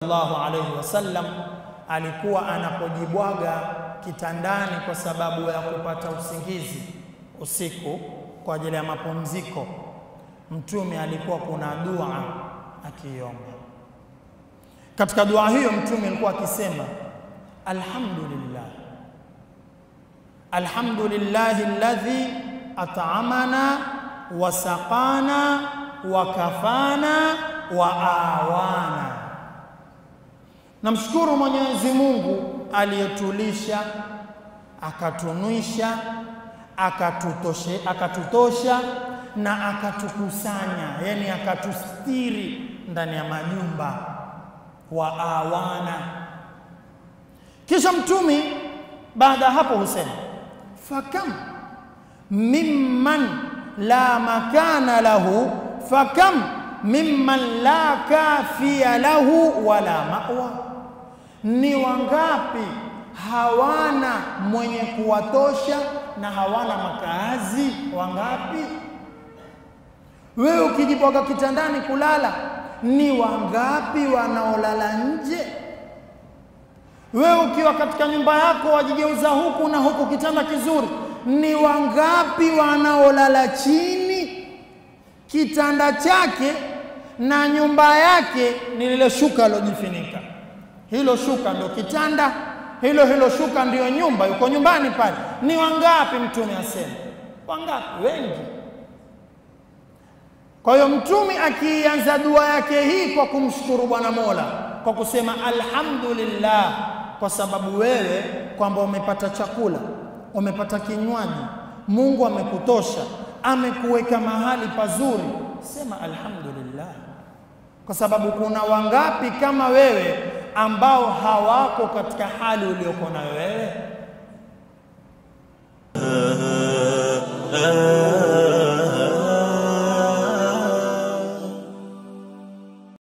sallallahu alayhi wasallam alikuwa anapojibwaga kitandani kwa sababu ya kupata usingizi usiku kwa ajili ya mapumziko, Mtume alikuwa kuna dua akiomba. Katika dua hiyo Mtume alikuwa akisema alhamdulillah, alhamdulillahi alladhi at'amana wa saqana wa kafana wa awana, namshukuru Mwenyezi Mungu aliyetulisha akatunwisha akatutoshe akatutosha na akatukusanya, yani akatustiri ndani ya majumba wa awana. Kisha Mtume baada ya hapo husema fakam mimman la makana lahu fakam mimman la kafiya lahu wala mawa, ni wangapi hawana mwenye kuwatosha na hawana makaazi? Wangapi? Wewe ukijibwaga kitandani kulala, ni wangapi wanaolala nje? Wewe ukiwa katika nyumba yako wajigeuza huku na huku, kitanda kizuri, ni wangapi wanaolala chini? Kitanda chake na nyumba yake ni lile shuka alojifunika, hilo shuka ndio kitanda, hilo hilo shuka ndiyo nyumba, yuko nyumbani pale. Ni wangapi? Mtume asema wangapi? Wengi. Kwa hiyo Mtume akianza dua yake hii kwa kumshukuru Bwana Mola kwa kusema alhamdulillah, kwa sababu wewe kwamba umepata chakula, umepata kinywaji, Mungu amekutosha, amekuweka mahali pazuri, sema alhamdulillah, kwa sababu kuna wangapi kama wewe ambao hawako katika hali uliyoko nayo wewe?